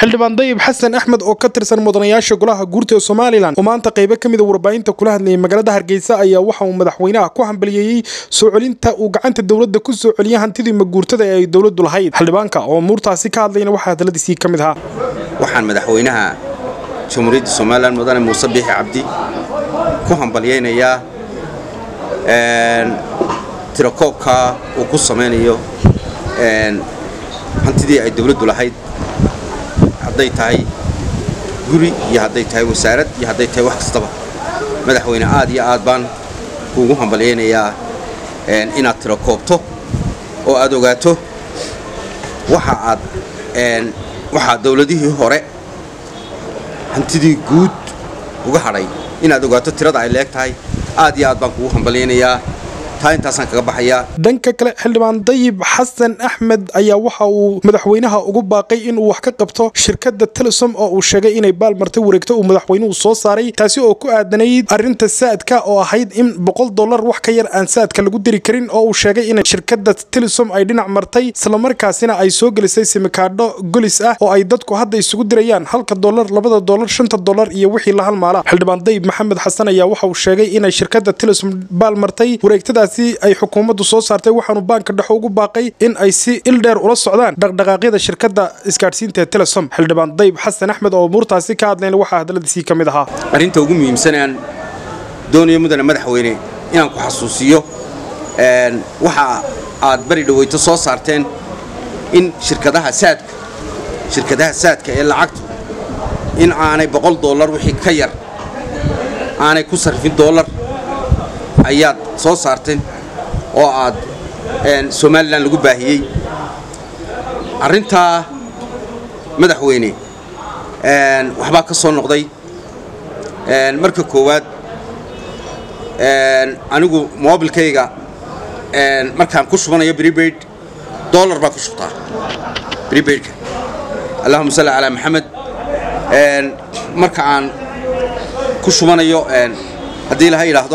xildhibaan dayib xasan axmed oo ka tirsan mudanayaasha golaha guurta ee somalilan oo maanta qaybo ka mida warbaahinta kula hadlayay magaalada hargeysa ayaa waxa uu madaxweynaha ku hambaliyeeyey soo celinta uu gacanta dowladda ku soo celiyay hantidii maguurtada ee ay dowladdu lahayd xildhibaanka oo muurtaasi ka hadlayna waxaa hadaladiisii ka mid ahaa waxaan madaxweynaha jamhuuriyadda somalilan mudane muuse biixi cabdi ku hambalyaynayaa tirakoobka uu ku samaynayo hantidii ay dowladdu lahayd hadday tahay guri iyo hadday tahay wasaarad iyo hadday tahay wax kastaba madaxweyne aad iyo aad baan kuugu hambalyaynayaa inaad tirakoobto oo aad ogaato waxa aad waxaa dowladihii hore hantidii guud uga hadhay inaad ogaato tirada ay leeg tahay aad iyo aad baan kuugu hambalyaynayaa taa intaasaan kaga baxayaa dhanka kale xildhibaan dayib xasan axmed ayaa waxa uu madaxweynaha ugu baaqay inuu wax ka qabto shirkadda telesom oo uu sheegay inay baalmartay wareegto uu madaxweynuhu soo saaray taasi oo ku aadanayd arrinta saadka oo ahayd in boqol dollar wax ka yar aan saadka lagu diri karin oo uu sheegay in shirkadda telesom ay dhinac martay islamarkaasina ay soo gelisay simikaadho golis ah oo ay dadku hadda isugu dirayaan halka dollar labada dollar shanta dollar iyo wixii la halmaala xildhibaan dayib maxamed xasan ayaa waxa uu sheegay inay shirkadda telesom baalmartay wareegtadaas ay xukuumaddu soo saartay waxaanu baanka dhexe ugu baaqay in ay si ildheer ula socdaan dhaqdhaqaaqyada shirkadda isgaadhsiinta ee telesom xildhibaan dayib xasan axmed oo muurtaasi ka hadlayna waxaa hadaladiisii ka mid ahaa arrinta ugu muhiimsan aan doonayo mudane madaxweyne inaan ku xasuusiyo waxa aad bari dhaweyto soo saarteen in shirkadaha saadka shirkadaha saadka ee lacagtu in aanay boqol dollar wixii ka yar aanay ku sarfin dollar ayaad soo saarteen oo aad somalilan lagu baahiyey arrintaa madaxweyne waxbaa ka soo noqday marka koowaad anigu moobilkayga markaan ku shubanayo bribaid dollar baa ku shubtaa bribaidka allahuma salli calaa maxamed marka aan ku shubanayo haddii laha yidhaahdo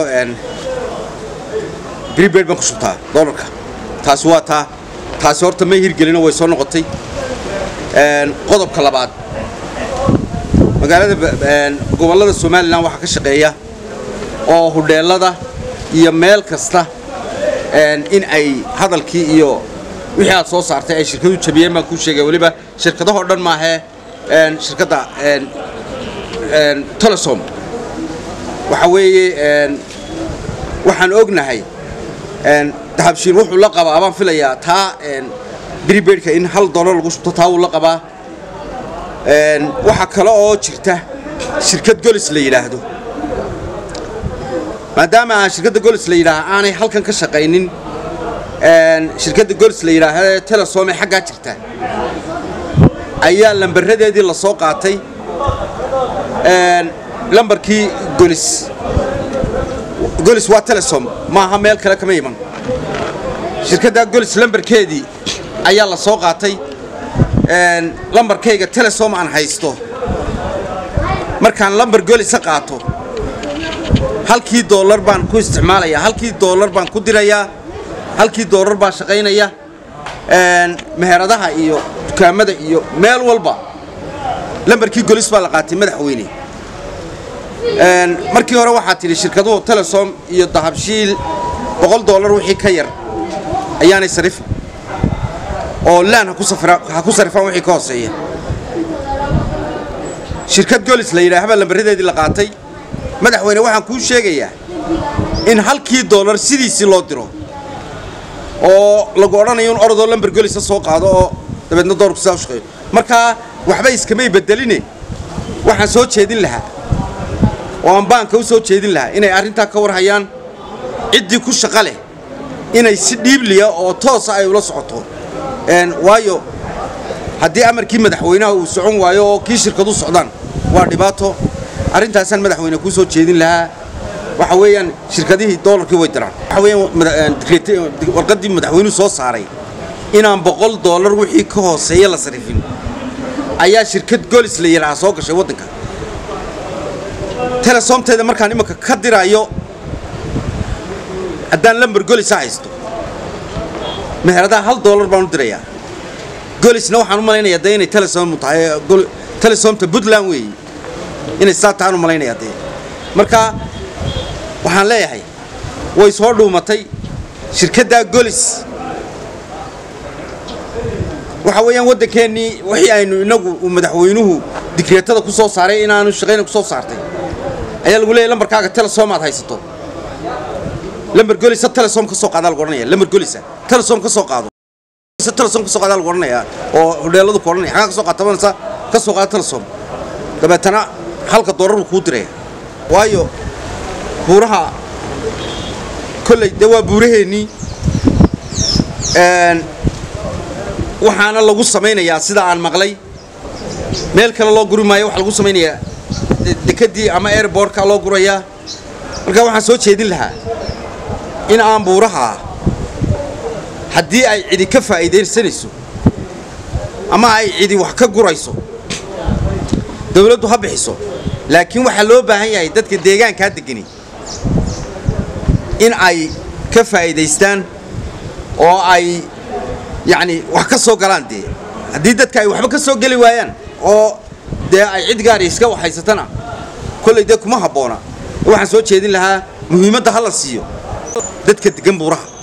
bribaid baan ku shubtaa dollarka taasi waa taa taasi horta may hirgelino way soo noqotay qodobka labaad magaalada gobollada somalilan waxaa ka shaqeeya oo hudheellada iyo meel kasta in ay hadalkii iyo wixii aad soo saartay ay shirkadu jabiyeen baan kuu sheegaya weliba shirkadahoo dhan maahee shirkadda telesom waxa weeye waxaan ognahay dahabshiin wuxuu la qabaa baan filayaa taa bribaidka in hal dollar lagu shubto taa wuu la qabaa waxaa kale oo jirta shirkad golis la yidhaahdo maadaama aan shirkadda golis la yidhaaha aanay halkan ka shaqaynin shirkadda golis la yidhaahda telesom ee xaggaa jirta ayaa lambaradeedii la soo qaatay lambarkii golis golis waa telesom maaha meel kale kama iman shirkadda golis lambarkeedii ayaa la soo qaatay lambarkayga telesom aan haysto markaan lambar golisa qaato halkii dollar baan ku isticmaalayaa halkii dollar baan ku dirayaa halkii dollar baa shaqaynaya meheradaha iyo dukaamada iyo meel walba lambarkii golis baa la qaatay madaxweyne markii hore waxaa tidhi shirkaduhu telesom iyo dahabshiil boqol dollar wixii ka yar ayaanay sarifin oo laan ha ku sarifaan wixii ka hooseeya shirkad golis la yidhaahbaa lambaradeedii la qaatay madaxweyne waxaan kuu sheegayaa in halkii dollar sidiisii loo diro oo lagu odhanayo in orodoo lambar golisa soo qaado oo dabeedna doorku sidaa u shaqeeyo markaa waxba iskamay bedeline waxaan soo jeedin lahaa oo aan baanka u soo jeedin lahaa inay arrintaa ka war hayaan ciddii ku shaqa leh inay si dhiibliya oo toosa ay ula socoto waayo haddii amarkii madaxweynaha uu socon waayo oo kii shirkadu socdaan waa dhibaato arrintaasaan madaxweyne kuu soo jeedin lahaa waxa weeyaan shirkadihii doolarkii way diraan waxa weeyaan warqaddii madaxweynuhu soo saaray inaan boqol dollar wixii ka hooseeya la sarifin ayaa shirkad golis la yidhaaha soo gashay waddanka telesomteeda markaan imanka ka diraayo haddaan lambar golisa haysto meheradaha hal dollar baan u dirayaa golisna waxaan u malaynayaa dee inay telesom tahay telesomta puntland weeye inay saa tahaan u malaynayaa dee marka waxaan leeyahay way soo dhuumatay shirkaddaa golis waxa weeyaan waddankeennii wixii aynu inagu uu madaxweynuhu digreetada ku soo saaray inaanu shaqayna ku soo saartay ayaa lagu leeyahy lambarkaaga telesom aad haysato lambar golisa telesom ka soo qaadaa lagu odhanaya lambar golisa telesom ka soo qaado telesom ka soo qaadaa lagu odhanaya oo hodheeladu ku odhanaya xagaa ka soo qaatabanaysa ka soo qaada telesom dabeetana halka doolar buu kuu diraya waayo buuraha kolley dee waa buuraheennii waxaana lagu samaynayaa sida aan maqlay meel kale loo guri maayo waxaa lagu samaynayaa dekadii ama airbortka loo gurayaa marka waxaan soo jeedin lahaa in aan buuraha haddii ay cidi ka faa'iidaysanayso ama ay cidi wax ka gurayso dawladdu ha bixiso laakiin waxaa loo baahan yahay dadka deegaankaa degani in ay ka faa'iidaystaan oo ay yacni wax ka soo galaan dee haddii dadka ay waxba ka soo geli waayaan oo dee ay cid gaari iska waxhaysatana kollay dee kuma habboona waxaan soo jeedin lahaa muhiimadda ha la siiyo dadka degan buuraha